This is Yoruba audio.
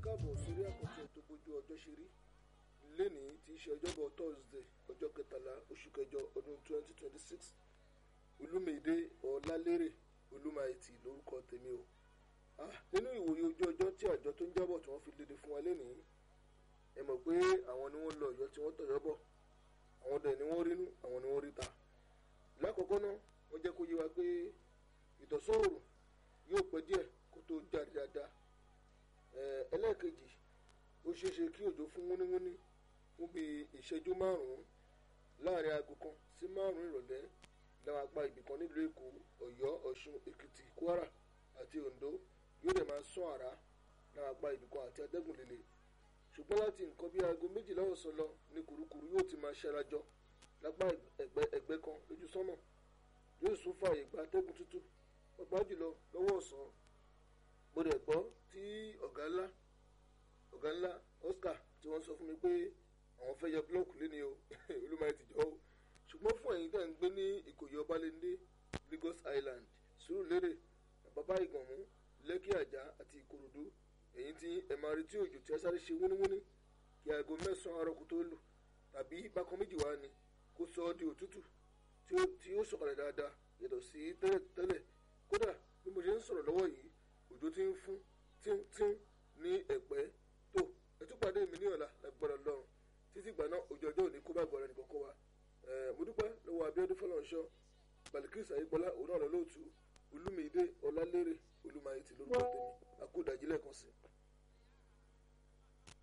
káàbọ̀ sórí àkọ́tún ètò bójú ọjọ́ ṣe rí lénìí tí í ṣe ọjọ́bọ̀ thursday ọjọ́ kẹtàlá oṣù kẹjọ ọdún 2026 olúmídé ọlálérè olúmáìtì lórúkọ tèmi o nínú ìwòye ojú ọjọ́ tí àjọ tó ń jábọ̀ tí wọ́n fi léde fún wa lénìí ẹ mọ̀ pé àwọn ni wọ́n lọ ọ̀yọ́ tí wọ́n tọ̀yọ́ bọ̀ àwọn dẹ̀ ni wọ́n rínú àwọn ni wọ́n rí ta lákọ̀ọ́kọ́ náà wọ́n jẹ́ kó yé wa pé ìtọ̀sọ́ọ̀rùn yóò pẹ́ díẹ̀ kó tó jáde dáadáa ẹlẹ́ẹ̀kejì ó ṣeé ṣe kí òjò fún wúníwúní fún bíi ìṣẹ́jú márùn-ún láàrin aago kan sí márùn-ún ìrọ̀lẹ́ láwọn apá ibìkan nílùú èkó ọ̀yọ́ ọ̀ṣun èkìtì kwara àti oǹdó yóò dẹ̀ máa sán àrá láwọn apá ibìkan àti atẹ́gùn líle ṣùgbọ́n láti nǹkan bíi aago méjìlá ọ̀sán lọ ní kùrukùru yóò ti máa ṣarajọ lápá ẹgbẹ́ kan lójú sánmà yóò sún fààyè gba atẹ́gùn tútù pàápàá jùlọ lọ́wọ́ ọ̀sán mo dẹ̀ gbọ́ tí ọ̀gá ńlá ọ̀gá ńlá Oscar tí wọ́n sọ fún mi pé àwọn fẹ́ yẹ búlọ́ọ̀kù lé ní o olúmọ ti jọ o ṣùgbọ́n fún ẹ̀yin tẹ̀ ń gbé ní ìkòyí ọbalẹ́ndé Lagos Island Sùúrùlérè bàbá ìgànmú lẹ́kì àjà àti ìkòròdú ẹ̀yin tí ẹ̀ máa retí òjò tí ẹ sáré ṣe wúníwúní kí aago mẹ́sàn-án àárọ̀ kó tó lù tàbí bákan méjì wá ni kó sọ ọ́ di òtútù tí ó sọ̀kalẹ̀ dáadáa yàtọ̀ sí tẹ́lẹ̀ kódà bí mo ṣe ń sọ̀rọ̀ lọ́wọ́ yìí òjò ti ń fún tíntín ní ẹ̀pẹ́ tó ẹtúpàdé mi ní ọ̀la lágbára lọ́rùn títí ìgbà náà òjò ọjọ́ òní kó bá gbọ́ra nìkan kó wa mo dúpẹ́ lọ́wọ́ Abíọ́dún Fọlọ́runṣọ́ Balikirisa Ayípọ́lá òun náà lọ́lọ́ọ̀tún Olúmídé Ọlálérè Olúmáyétì lórúkọ tèmi àkó ìdájí lẹ́ẹ̀kan sí i.